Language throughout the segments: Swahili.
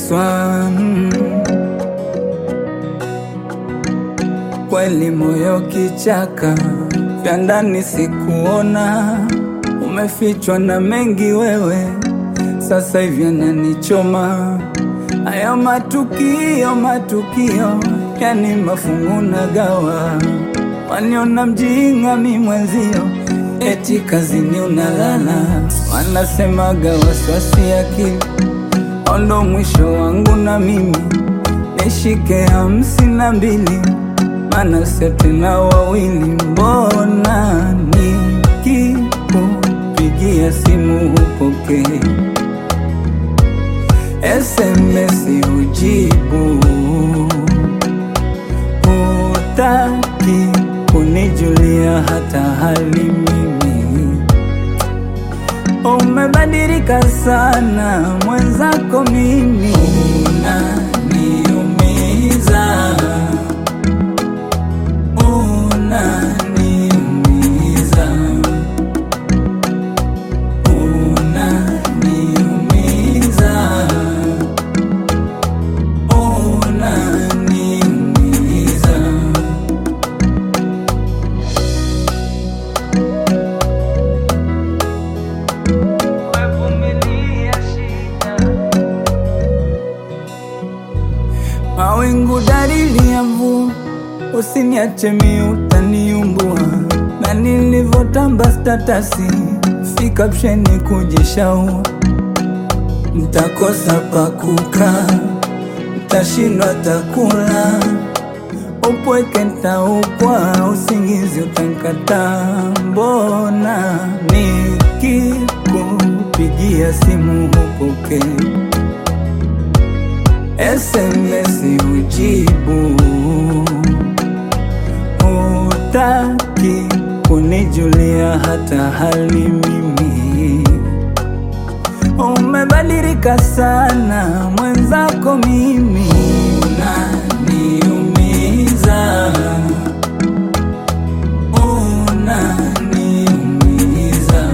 nateswa mm. Kweli moyo kichaka, vya ndani sikuona, umefichwa na mengi wewe, sasa hivi yananichoma haya matukio, matukio yani mafungu na gawa, waniona mjinga mi mwenzio, eti kazini unalala, wanasemaga wasiwasi akili, ondo mwisho wangu na mimi nishike hamsini na mbili mana sio tena wawili, mbona nikikupigia simu hupokei, SMS ujibu, hutaki kunijulia hata hali mimi. Umebadilika sana mwenzako, mimi unaniumiza unaniumiza, unaniumiza, unaniumiza. Wevumilia shida Mawingu dalili ya mvua, usiniache mi utaniumbua, na nilivyotamba statasi si kapsheni kujishaua, ntakosa pakukaa, ntashindwa takula, upweke ntaukwa, usingizi utankataa. Mbona nikikupigia simu hupokei SMS ujibu, hutaki kunijulia hata hali mimi. Umebadilika sana mwenzako, mimi unaniumiza, unaniumiza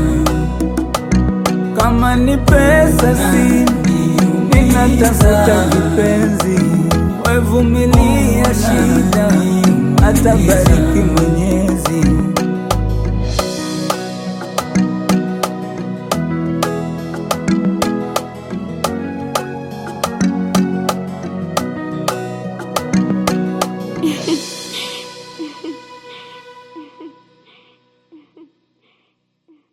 kama ni pesa si ninatafuta kipenzi, wevumilia shida, atabariki Mwenyezi.